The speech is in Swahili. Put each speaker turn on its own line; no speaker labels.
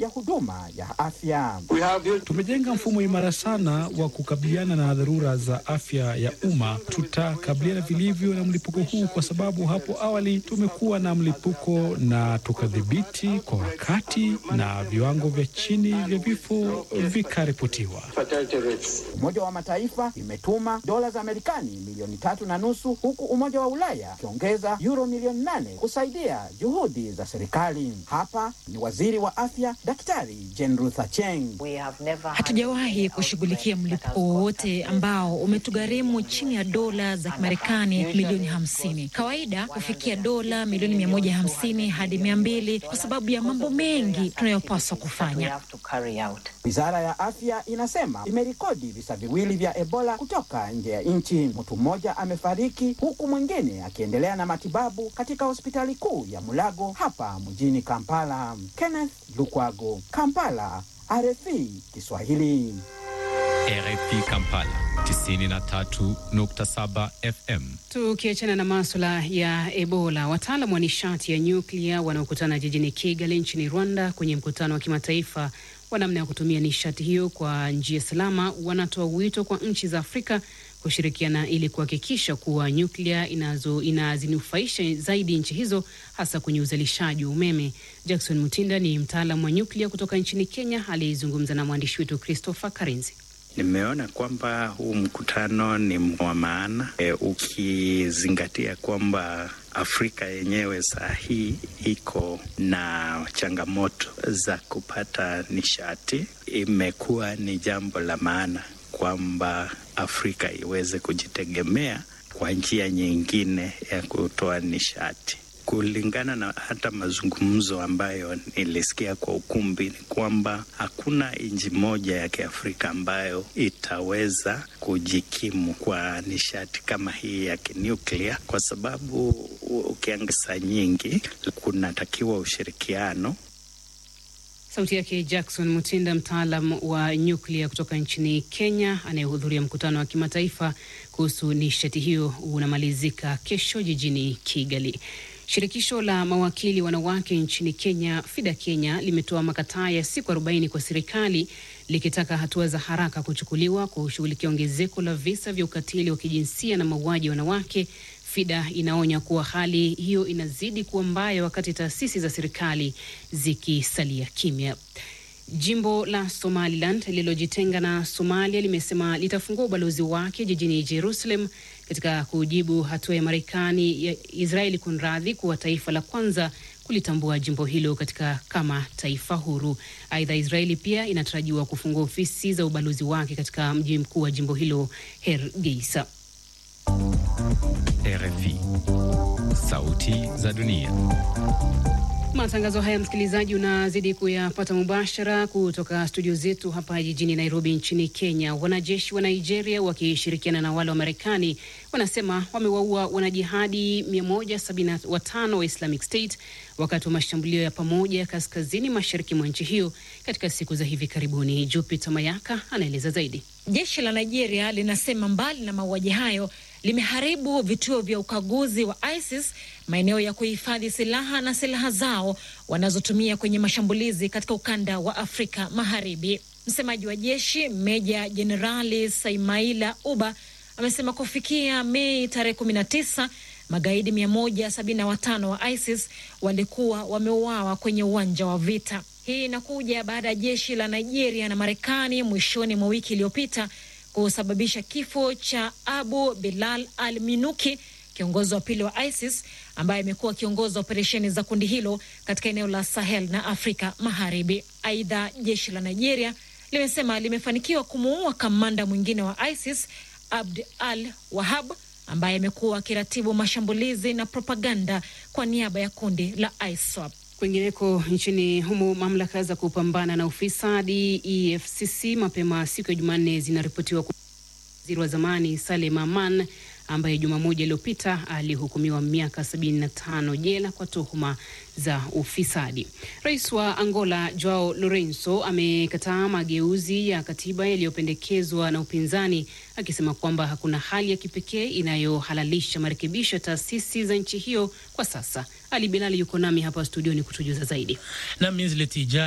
ya huduma ya afya.
Tumejenga mfumo imara sana wa kukabiliana na dharura za afya ya umma. Tutakabiliana vilivyo na mlipuko huu kwa sababu hapo awali tumekuwa na mlipuko na tukadhibiti kwa wakati na viwango vya chini vya vifo vikaripotiwa.
Umoja wa Mataifa imetuma dola za Marekani milioni tatu na nusu huku Umoja wa Ulaya ukiongeza euro milioni nane kusaidia juhudi za serikali. Hapa ni waziri wa afya Daktari Jane Ruth Acheng.
Hatujawahi kushughulikia mlipuko wowote ambao umetugharimu chini ya dola za Marekani milioni hamsini. Kawaida hufikia dola milioni mia moja hamsini hadi mia mbili kwa sababu ya mambo mengi tunayopaswa kufanya.
Wizara ya afya inasema imerekodi visa viwili vya Ebola kutoka nje ya nchi. Mtu mmoja amefariki huku mwingine akiendelea na matibabu katika hospitali kuu ya Mulago hapa mjini Kampala. Kenneth Lukwago, Kampala, RFI Kiswahili.
RFI Kampala 93.7 FM.
Tukiachana na maswala ya Ebola, wataalam wa nishati ya nyuklia wanaokutana jijini Kigali nchini Rwanda kwenye mkutano wa kimataifa wa namna ya kutumia nishati hiyo kwa njia salama wanatoa wito kwa nchi za Afrika kushirikiana ili kuhakikisha kuwa nyuklia inazo inazinufaisha zaidi nchi hizo hasa kwenye uzalishaji wa umeme. Jackson Mutinda ni mtaalam wa nyuklia kutoka nchini Kenya, aliyezungumza na mwandishi wetu Christopher Karenzi.
Nimeona kwamba huu mkutano ni wa maana e, ukizingatia kwamba Afrika yenyewe saa hii iko na changamoto za kupata nishati. Imekuwa ni jambo la maana kwamba Afrika iweze kujitegemea kwa njia nyingine ya kutoa nishati. Kulingana na hata mazungumzo ambayo nilisikia kwa ukumbi, ni kwamba hakuna nchi moja ya Kiafrika ambayo itaweza kujikimu kwa nishati kama hii ya kinuklia, kwa sababu ukiangasa nyingi kunatakiwa ushirikiano.
Sauti yake Jackson Mutinda, mtaalam wa nyuklia kutoka nchini Kenya, anayehudhuria mkutano wa kimataifa kuhusu nishati hiyo unamalizika kesho jijini Kigali. Shirikisho la mawakili wanawake nchini Kenya, FIDA Kenya, limetoa makataa ya siku 40 kwa serikali likitaka hatua za haraka kuchukuliwa kushughulikia ongezeko la visa vya ukatili wa kijinsia na mauaji ya wanawake. FIDA inaonya kuwa hali hiyo inazidi kuwa mbaya wakati taasisi za serikali zikisalia kimya. Jimbo la Somaliland lililojitenga na Somalia limesema litafungua ubalozi wake jijini Jerusalem katika kujibu hatua ya Marekani ya Israeli kunradhi kuwa taifa la kwanza kulitambua jimbo hilo katika kama taifa huru. Aidha, Israeli pia inatarajiwa kufungua ofisi za ubalozi wake katika mji mkuu wa jimbo hilo Hargeisa.
RFI. Sauti za dunia.
Matangazo haya msikilizaji, unazidi kuyapata mubashara kutoka studio zetu hapa jijini Nairobi nchini Kenya. Wanajeshi wa Nigeria wakishirikiana na wale wa Marekani wanasema wamewaua wanajihadi 175 wa Islamic State wakati wa mashambulio ya pamoja kaskazini mashariki mwa nchi hiyo katika siku za hivi karibuni. Jupiter Mayaka anaeleza zaidi.
Jeshi la Nigeria linasema mbali na mauaji hayo limeharibu vituo vya ukaguzi wa ISIS, maeneo ya kuhifadhi silaha na silaha zao wanazotumia kwenye mashambulizi katika ukanda wa Afrika Magharibi. Msemaji wa jeshi Meja Jenerali Saimaila Uba amesema kufikia Mei tarehe 19 magaidi 175 wa ISIS walikuwa wameuawa kwenye uwanja wa vita. Hii inakuja baada ya jeshi la Nigeria na Marekani mwishoni mwa wiki iliyopita kusababisha kifo cha Abu Bilal al Minuki, kiongozi wa pili wa ISIS ambaye amekuwa akiongoza operesheni za kundi hilo katika eneo la Sahel na Afrika Magharibi. Aidha, jeshi la Nigeria limesema limefanikiwa kumuua kamanda mwingine wa ISIS Abd al Wahab ambaye amekuwa akiratibu mashambulizi na propaganda kwa niaba ya kundi la ISWAP.
Kwingineko nchini humo, mamlaka za kupambana na ufisadi EFCC mapema siku ya Jumanne zinaripotiwa waziri wa zamani Salem Aman ambaye juma moja iliyopita alihukumiwa miaka 75 jela kwa tuhuma za ufisadi. Rais wa Angola Joao Lorenzo amekataa mageuzi ya katiba yaliyopendekezwa na upinzani akisema kwamba hakuna hali ya kipekee inayohalalisha marekebisho ya taasisi za nchi hiyo kwa sasa. Ali Bilali yuko nami hapa studioni kutujuza zaidi.
Na